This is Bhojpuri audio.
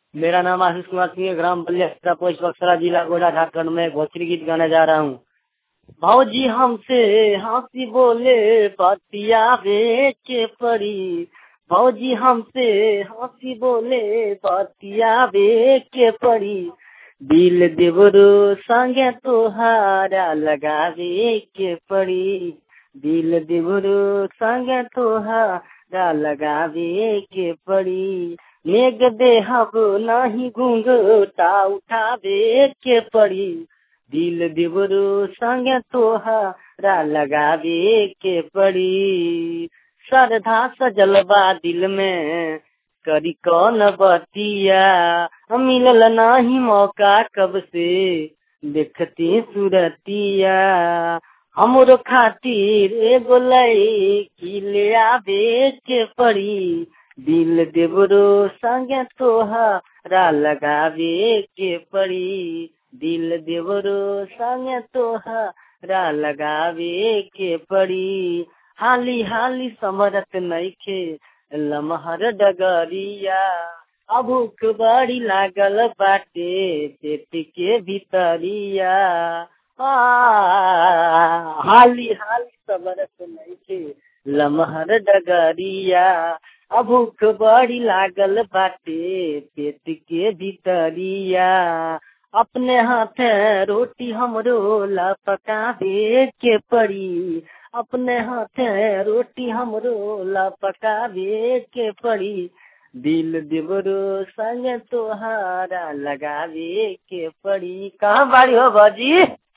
मेरा नाम आशीष कुमार सिंह है ग्राम बलिया पोस्ट बक्सरा जिला गोडा झारखंड में भोजपुरी गीत गाने जा रहा हूँ भौजी हमसे हंसी बोले पतिया बेचे पड़ी भौजी हमसे हंसी बोले पतिया बेचे पड़ी दिल देवरो संगे तोहारा लगावे के पड़ी दिल देवरो संगे तोहारा लगावे के पड़ी मेघ देहब नहीं घूंघटा उठावे के पड़ी दिल देवरो संगे तोहारा लगावे के पड़ी श्रद्धा सजलबा दिल में करी कौन बतिया मिलल नहीं मौका कब से देखती सूरतिया हमरो खातिर एगो लड़की ले आवे के पड़ी दिल देवरो संगे तोहरा लगावे के पड़ी दिल देवरो संगे तोहरा लगावे के पड़ी हाली हाली समरत नइखे लमहर डगरिया अभूख बड़ी लागल बाटे पेट के भीतरिया आ, हाली हाली समरत नइखे लमहर डगरिया अभूख बड़ी लागल बाटे पेट के भीतरिया अपने हाथ रोटी हमरो ला पकावे के पड़ी अपने हाथ रोटी हमरो ला पकावे के पड़ी दिल देवरो संग तोहारा लगावे के पड़ी कहाँ बाड़ी हो बाजी